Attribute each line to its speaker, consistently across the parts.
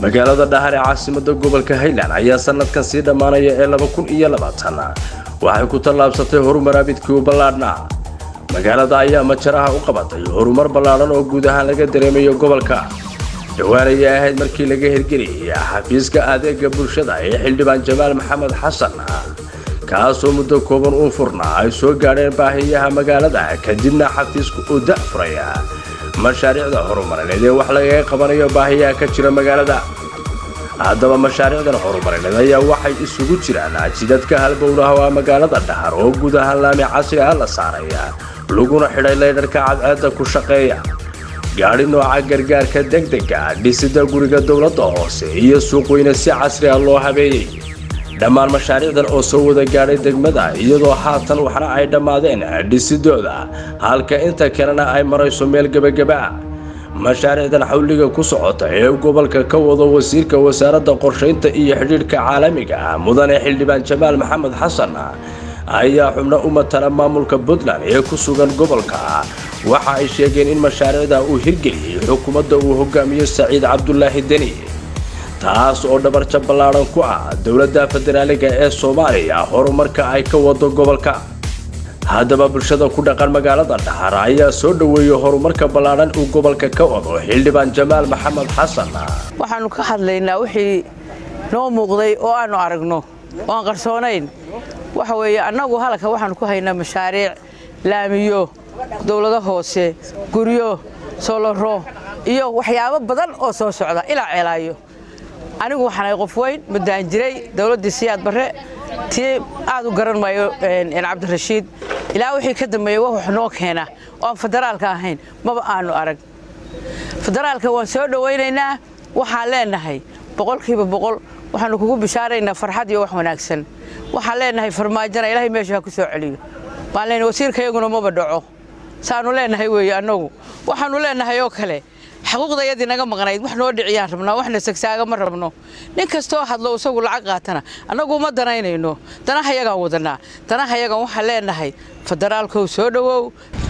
Speaker 1: magaalada dhahar ee caasimada gobolka highland ayaa sanadkan sii dhammaanaya ee laba kun iyo labaatan waxay ku tallaabsatay horumar abidkii u ballaadhnaa magaalada ayaa majaraha u qabatay horumar ballaadhan oo guud ahaan laga dareemayo gobolka dhowaan ayay ahayd markii laga hirgeliyay xafiiska adeega bulshada ee xildhibaan jamaal maxamed xasan kaasoo muddo kooban uu furnaa ay soo gaadheen baahiyaha magaalada kadibna xafiisku uu da'furaya mashaariicda horumarineed ee wax lagaga qabanayo baahiyaha ka jira magaalada haddaba mashaariicdan horumarineed ayaa waxay isugu jiraan jidadka halbowlaha waa magaalada dhahar oo guud ahaan laami casri ah la saaraya laguna xidhay laydharka cadceedda ku shaqeeya gaadhi nooca gargaarka degdega dhisida guriga dowladda hoose iyo suuqweyne si casri ah loo habeeyey dhammaan mashaariicdan oo soo wada gaadhay degmada iyadoo haatan waxna ay dhammaadeen dhisidooda halka inta kalena ay marayso meel gebageba ah mashaariicdan xawliga ku socota ee gobolka ka wado wasiirka wasaaradda qorshaynta iyo xidhiidhka caalamiga ah mudane xildhibaan jamaal maxamed xasan ayaa xubno u matala maamulka puntland ee ku sugan gobolka waxa ay sheegeen in mashaariicda uu hirgeliyey xukuumadda uu hogaamiyo saciid cabdulaahi deni taas oo dhabarja ballaadhan ku ah dowladda federaaliga ee soomaaliya horumarka ay ka wado gobolka haddaba bulshada ku dhaqan magaalada dhahar ayaa soo dhoweeyey horumarka ballaadhan uu gobolka ka wado xildhibaan jamaal maxamed xasan
Speaker 2: waxaannu ka hadlaynaa wixii noo muuqday oo aannu aragno oo aan qarsoonayn waxa weeye annagu halka waxaannu ku haynaa mashaariic laamiyo dowlado hoose guryo solaro iyo waxyaabo badan oo soo socda ilaa ceelaayo anigu waxaanay qof weyn madaan jiray dowladdii siyaad barre tii aad u garan maayo cabdirashiid ilaa wixii ka dambeeyey wax noo keena oo aan federaalka ahayn maba aanu arag federaalka waan soo dhowaynaynaa waxaan leenahay boqolkiiba boqol waxaannu kugu bishaaraynaa farxad iyo wax wanaagsan waxaan leenahay farmaajana ilaahay meesha ha ku soo celiyo waan leenahay wasiirkayaguna maba dhaco saannu leenahay weeye annagu waxaannu leenahay oo kale xaquuqdayadii naga maqnayd wax noo dhiciyaan rabnaa waxna sagsaaga ma rabno nin kastoo hadlo isagu lacag qaatana annagu uma danaynayno danahayagaan wadanaa danahayagan waxaan leenahay federaalkow soo dhowow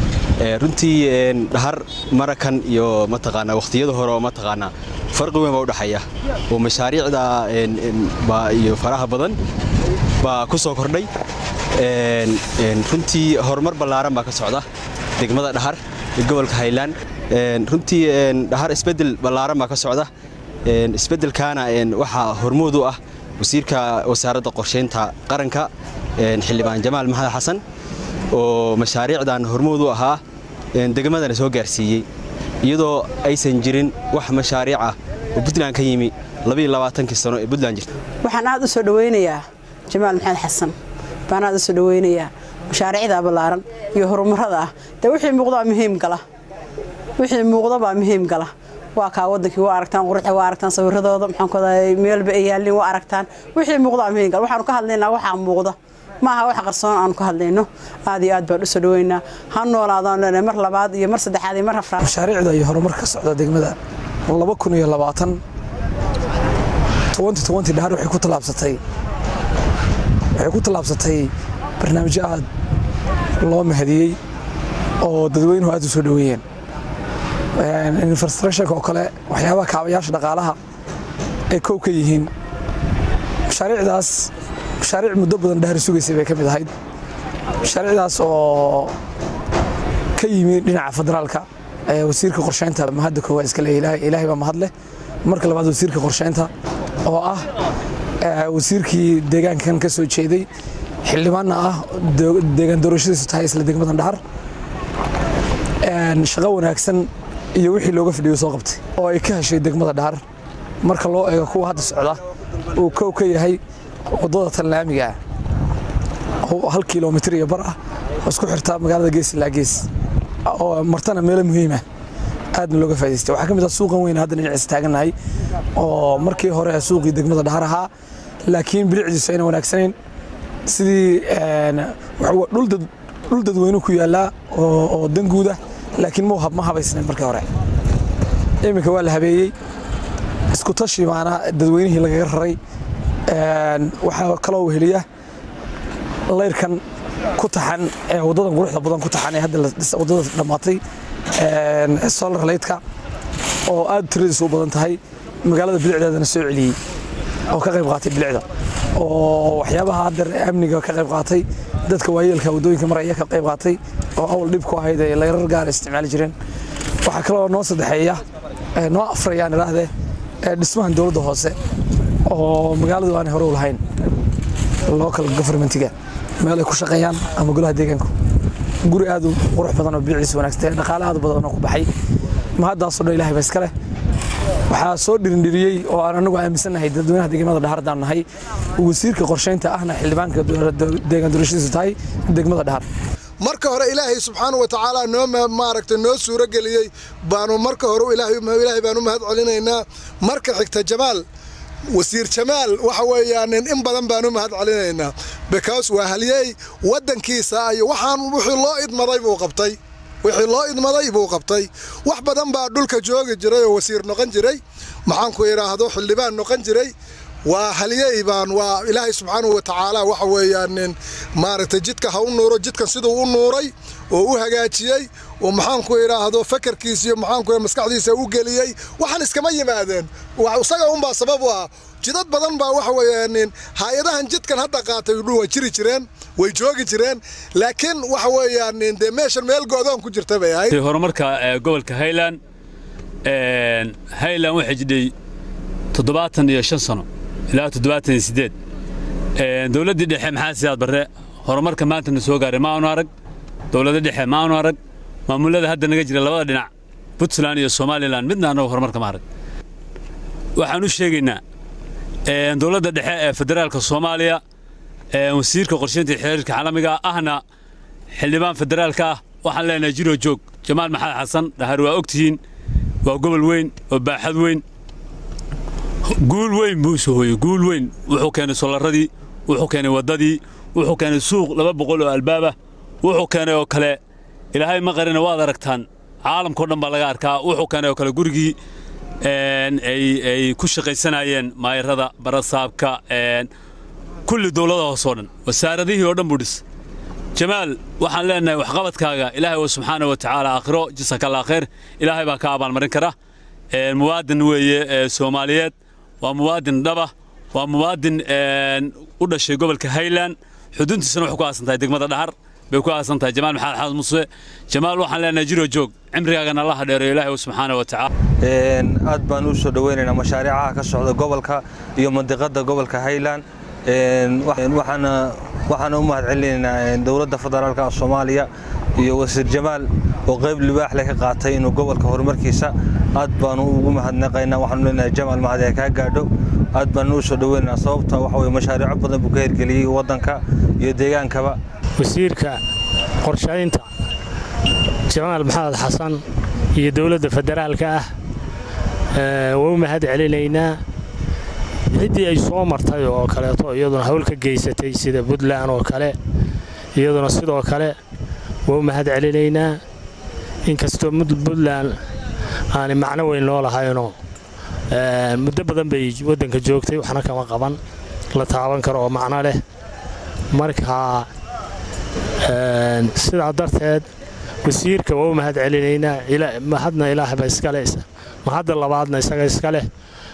Speaker 3: runtii dhahar marakan iyo mataqaanaa wakhtiyada hore oo mataqaanaa farqi weyn baa u dhexeeya oo mashaariicda iyo faraha badan baa ku soo kordhay runtii horumar ballaaran baa ka socda degmada dhahar ee gobolka highland runtii dhahar isbeddel ballaaran baa ka socda isbeddelkaana waxaa hormood u ah wasiirka wasaaradda qorshaynta qaranka xildhibaan jamaal maxamed xasan oo mashaariicdan hormood u ahaa degmadana soo gaarsiiyey iyadoo aysan jirin wax mashaariic ah oo puntland ka yimi kii sano ee puntland jirta
Speaker 4: waxaan aad u soo dhowaynayaa jamaal maxamed xasan baan aad u soo dhowaynayaa mashaariicda ballaaran iyo horumarada ah dee wixii muuqdaa muhiim gala wixii muuqdabaa muhiim gala waa kaa wadankii waa aragtaan quruxda waa aragtaan sawiradooda maxaankuoday meelba ay yaalliin waa aragtaan wixii muuqdaa muhiim gala waxaanu ka hadlaynaa waxaa muuqda maaha wax qarsoon aanu ka hadlayno aad iyo aad baan u soo dhoweynaa ha noolaadaan leenahay mar labaad iyo mar saddexaad iyo mar afraad
Speaker 5: mashaariicda iyo horumar ka socda degmada laba kun iyo labaatan tobanti tobanti dhahar waxay ku tallaabsatay waxay ku tallaabsatay barnaamijyo aad loo mahadiyey oo dadweynuhu aad u soo dhoweeyeen infrastructureka oo kale waxyaabaha kaabayaasha dhaqaalaha ay kow ka yihiin mashaariicdaas mashaariic muddo badan dhahar sugaysay bay ka mid ahayd mashaariicdaas oo ka yimi dhinaca federaalka wasiirka qorshaynta mahadda koowaad iska leeyahay ilaahay baa mahad leh marka labaad wasiirka qorshaynta oo ah wasiirkii deegaankan ka soo jeeday xildhibaanna ah deegaan doorashadiisu tahay isla degmadan dhahar shaqo wanaagsan iyo wixii looga fadhiyo soo qabtay oo ay ka heshay degmada dhahar marka loo eego kuwa hadda socda uu kow ka yahay waddada tanlaamiga oo hal kilomitir iyo bar ah oo isku xirta magaalada gees ilaa gees oo martana meelo muhiima aadna looga faa'idaystay waxaa ka mid ah suuqan weyn hadda dhinaciisa taagannahay oo markii hore suuqii degmada dhahar ahaa laakiin bilicdiisu ayna wanaagsanayn sidii dhul dadweyne ku yaallaa oo danguuda laakiin ma habaysnayn markii hore iminka waa la habeeyey isku tashi baana dadweynihii lagaga raray waxaa kaloo weheliya layrkan ku taxan ee waddadan quruxda badan ku taxan ee hadda waddada dhammaatay solar lightka oo aad tiradiisu u badan tahay magaalada bilicdeedana soo celiyey oo ka qayb qaatay bilicda oo waxyaabaha haddeer amniga ka qayb qaatay dadka waayeelka waddooyinka maraya ka qayb qaatay oo awl dhib ku ahayd ee layrar gaara isticmaali jireen waxaa kaloo noo saddexeeya noo afrayaan idhaahdee dhismahan dowladda hoose oo magaaladu aanay hore u lahayn local governmentiga meel ay ku shaqeeyaan ama golaha deegaanku guri aad u qurux badan oo biiciisa wanaagsan dhaqaale aad badan oo ku baxay mahaddaasoo dhan ilahay ba iska leh waxaa soo dhirindhiriyey oo aan anagu aaminsannahay dadweynaha degmada dhahar haddaan nahay wasiirka qorshaynta ahna xildhibaanka deegaan doorashadiisu tahay degmada dhahar
Speaker 6: marka hore ilaahay subxaana wa tacaala noo maaragtay noo suuro geliyey baanu marka hore ilaahay baan u mahad celinaynaa marka xigta jamaal wasiir jamaal waxa weeyaan in badan baan u mahad celinaynaa because waa halyeey waddankiisa iyo waxaan wixii loo idmaday buu qabtay wixii loo idmaday buu qabtay wax badan baa dhulka joogi jiray oo wasiir noqon jiray maxaanku idhaahdo xildhibaan noqon jiray waa halyey baan waa ilaahay subxaanahu wa tacaala waxa weeyaan maaragtay jidka ha u nuuro jidkan siduu u nuuray oo u hagaajiyey oo maxaanku idhaahdo fakarkiisa iyo maxaanku maskaxdiisa u geliyey waxaan iskama yimaadeen isaga unbaa sabab u ah jidad badan baa waxa weeyaan hay-adahan jidkan hadda qaatay waa jiri jireen way joogi jireen laakiin waxa weeyaan dee meeshan meel go'doon ku jirta bay ahayd
Speaker 7: horumarka gobolka highland highland waxay jidhay toddobaatan iyo shan sano ilaa toddobaatan iyo siddeed dowladdii dhexe maxaa siyaad barre horumarka maanta na soo gaaray ma aanu arag dowladda dhexe ma aanu arag maamullada hadda naga jira labada dhinac puntland iyo somalilan midna annagu horumarka ma arag waxaan u sheegaynaa dowladda dhexe ee federaalka soomaaliya wasiirka qorshaynta xiriirka caalamiga ahna xildhibaan federaalka ah waxaan leenahay jiro joog jamaal maxamed xasan dhahar waa ogtihiin waa gobol weyn oo baaxad weyn guul weyn buu soo hooyey guul weyn wuxuu keenay solaradii wuxuu keenay waddadii wuxuu keenay suuq laba boqol oo albaabah wuxuu keenay oo kale ilaahay ma qarina waad aragtaan caalamkao dhan baa laga arkaa wuxuu keenay oo kale gurigii ay ku shaqaysanayeen maayarada barasaabka kulli dowlada hoosoo dhan wasaaradihii oo dhan buu dhis jamaal waxaan leenahay waxqabadkaaga ilaahay wa subxaana wa tacaala aakhiro jasakallaa khayr ilaahay baa ka abaalmarin kara muwaadin weeye soomaaliyeed waa muwaadin dhaba waa muwaadin u dhashay gobolka highland xuduntiisana waxay ku aasan tahay degmada dhahar bay ku aasan tahay jamaal maxamed xamed muse jamaal waxaan leenahay jiro joog cimrigaagana allaha dheereeyo ilaahay subxaana wa tacaala
Speaker 8: aad baan u soo dhoweynaynaa mashaariicaha ka socda gobolka iyo mandiqada gobolka highland waxaana waxaana u mahad celinaynaa dowladda federaalka soomaaliya iyo wasiir jamaal oo qayb libaax leh ka qaatay inuu gobolka horumarkiisa aad baanu ugu mahadnaqaynaa waxaanu leenahay jamaal mahad ee kaa gaadho aad baanu u soo dhoweynaynaa sababta waxa weye mashaariico badan buu ka hirgeliyey waddanka iyo deegaankaba
Speaker 9: wasiirka qorshaynta jamaal maxamed xasan iyo dowladda federaalka ah waa u mahad celinaynaa ciddii ay soo martay oo kaleeto iyaduna hawl ka geysatay sida puntland oo kale iyaduna sidoo kale waa u mahad celinaynaa inkastoo puntland aanay macno weyn loo lahaynoo muddo badan bay waddanka joogtay waxna kama qaban la taaban karo oo macno leh marka sidaa darteed wasiirka waa u mahad celinaynaa mahadna ilaahba iskale mahadda labaadna isaga iska leh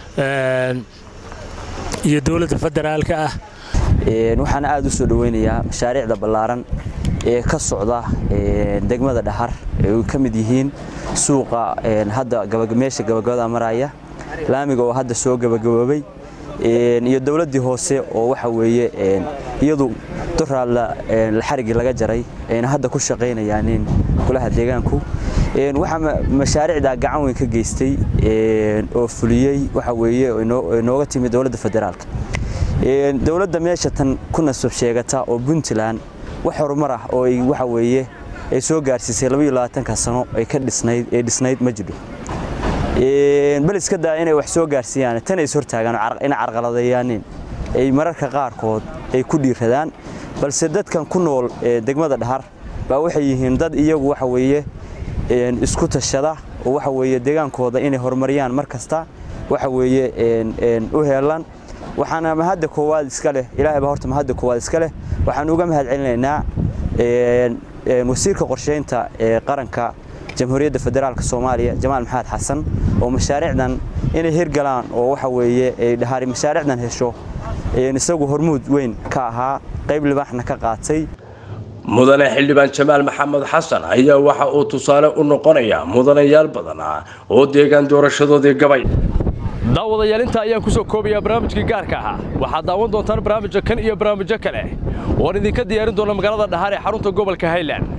Speaker 9: iyo dowladda federaalka ah
Speaker 10: waxaana aad u soo dhoweynayaa mashaariicda ballaaran ee ka socda degmada dhahar ay ka mid yihiin suuqa hadda meesha gabagabada maraya laamiga oo hadda soo gabagaboobay iyo dowladdii hoose oo waxa weeye iyadu doraadla xarigii laga jaray ayna hadda ku shaqaynayaanin golaha deegaanku waxaa mashaariicda gacan weyn ka geystay oo fuliyey waxa weeye nooga timi dowladda federaalka dowladda meesha tan ku nasab sheegata oo puntland wax horumar ah oo waxa weeye ay soo gaarsiisay labaiyo labaatanka sano ay ka dhisnayd ee dhisnayd ma jidho bal iska daa inay wax soo gaarsiiyaan tan is hortaagaan inay carqaladeeyaanin ay mararka qaarkood ay ku dhiiradaan balse dadkan ku nool degmada dhahar baa waxay yihiin dad iyagu waxa weeye isku tashada oo waxa weeye deegaankooda inay horumariyaan mar kasta waxa weeye u heelan waxaana mahadda koowaad iska leh ilaahay baa horta mahadda koowaad iska leh waxaan uga mahad celinaynaa wasiirka qorsheynta ee qaranka jamhuuriyadda federaalka soomaaliya jamaal maxamed xasan oo mashaariicdan inay hirgalaan oo waxa weeye dhahaari mashaariicdan hesho isagu hormuud weyn ka ahaa qayb libaaxna ka qaatay
Speaker 1: mudane xildhibaan jamaal maxamed xasan ayaa waxa uu tusaale u noqonayaa mudanayaal badan ah oo deegaan doorashadoodii gabay
Speaker 11: daawadayaal inta ayaan ku soo koobayaa barnaamijkii gaarka ahaa waxaad daawan doontaan barnaamijka kan iyo barnaamijyo kale oon idinka diyaarin doona magaalada dhahaar ee xarunta gobolka highland